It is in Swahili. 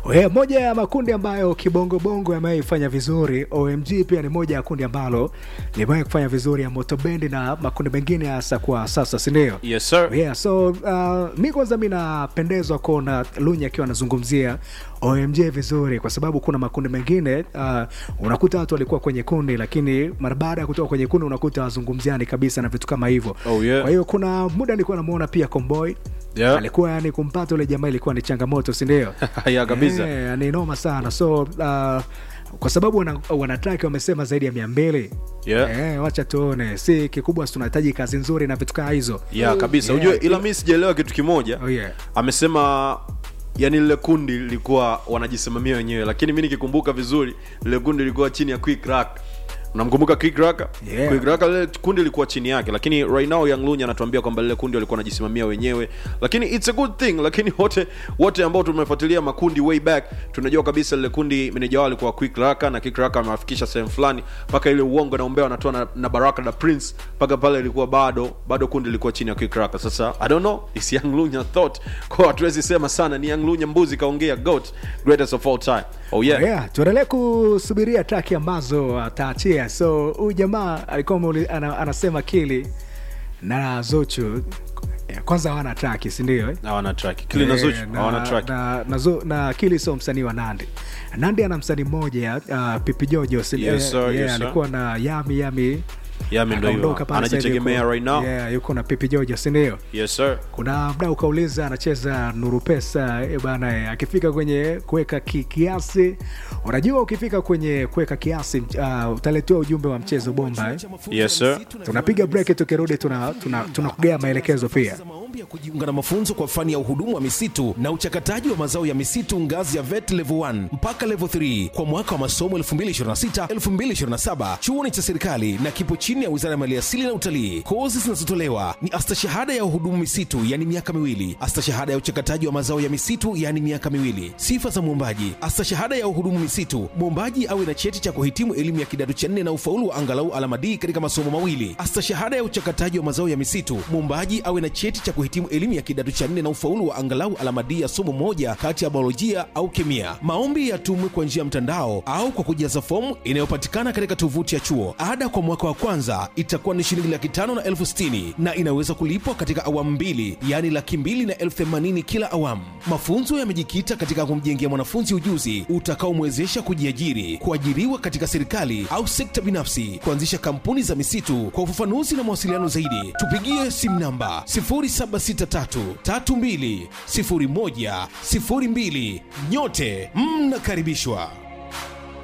We, moja ya makundi ambayo kibongobongo yamewahi kufanya vizuri omg pia ni moja ya kundi ambalo limewahi kufanya vizuri ya motobendi na makundi mengine hasa kwa sasa sindio yes sir yeah, so uh, mi kwanza mi napendezwa kuona lunya akiwa anazungumzia omg vizuri kwa sababu kuna makundi mengine uh, unakuta watu walikuwa kwenye kundi lakini mara baada ya kutoka kwenye kundi unakuta wazungumziani kabisa na vitu kama hivyo Oh, yeah. kwa hiyo kuna muda nilikuwa namuona pia comboy Yeah. alikuwa yani kumpata ule jamaa ilikuwa ni changamoto sindio ya kabisa Eh, ni noma sana so uh, kwa sababu wana, wanataki wamesema zaidi ya mia mbili Yeah. eh, wacha tuone si kikubwa si tunahitaji kazi nzuri na vitu kaa hizo ya kabisa Yeah. ujue ila mi sijaelewa kitu kimoja Oh, yeah. amesema yani lile kundi lilikuwa wanajisimamia wenyewe lakini mi nikikumbuka vizuri lile kundi lilikuwa chini ya quick rack unamkumbuka quick rack Yeah. quick rack lile kundi lilikuwa chini yake lakini right now young lunya anatuambia kwamba lile kundi walikuwa wanajisimamia wenyewe lakini it's a good thing lakini wote wote ambao tumefuatilia makundi way back tunajua kabisa lile kundi meneja wao alikuwa quick raka na quick raka amewafikisha sehemu fulani mpaka ile uongo na umbea wanatoa na, na baraka na prince mpaka pale ilikuwa bado bado kundi lilikuwa chini ya quick raka sasa i don't know it's young lunya thought kwa hatuwezi sema sana ni young lunya mbuzi kaongea goat greatest of all time oh yeah, yeah, tuendelee kusubiria traki ambazo ataachia so huyu jamaa alikuwa ameuli- ana, anasema kili na zochu eh, kwanza hawana traki sindio eh? hawana track kili na zuchu Eh, hawana track na, na, Zo- na kili sio msanii wa nandi nandi ana msanii mmoja uh, pipi jojo si- Yes, eh, sir, yeah, yes, sir. alikuwa na yami yami Yami ndo akaondoka hiyo. pale sasa hivi Anajitegemea yuko- right now. yeah, yuko na pipi jojo sindio yes sir kuna mdau kauliza anacheza nuru pesa e bana eh, akifika kwenye kuweka ki, kiasi unajua ukifika kwenye kuweka kiasi uh, utaletewa ujumbe wa mchezo bomba eh? Yes, sir. tunapiga break tukirudi tuna, tuna, tunakugea maelekezo pia za maombi ya kujiunga na mafunzo kwa fani ya uhudumu wa misitu na uchakataji wa mazao ya misitu ngazi ya vet level 1 mpaka level 3 kwa mwaka wa masomo 2026-2027 chuoni cha serikali na kipo chini ya wizara ya maliasili na utalii kozi zinazotolewa ni astashahada ya uhudumu misitu yani miaka miwili astashahada ya uchakataji wa mazao ya misitu yani miaka miwili sifa za mwombaji astashahada ya uhudumu misitu mwombaji awe na cheti cha kuhitimu elimu ya kidato cha nne na ufaulu wa angalau alama D katika masomo mawili astashahada ya uchakataji wa mazao ya misitu mwombaji awe na cheti cha kuhitimu elimu ya kidato cha nne na ufaulu wa angalau alama D ya somo moja kati ya biolojia au kemia maombi yatumwe kwa njia ya mtandao au kwa kujaza fomu inayopatikana katika tovuti ya chuo ada kwa mwaka wa kwanza itakuwa ni shilingi laki tano na elfu sitini na inaweza kulipwa katika awamu mbili yaani laki mbili na elfu themanini kila awamu mafunzo yamejikita katika kumjengea mwanafunzi ujuzi utakaomwezesha kujiajiri kuajiriwa katika serikali au sekta binafsi kuanzisha kampuni za misitu kwa ufafanuzi na mawasiliano zaidi tupigie simu namba 0763320102 nyote mnakaribishwa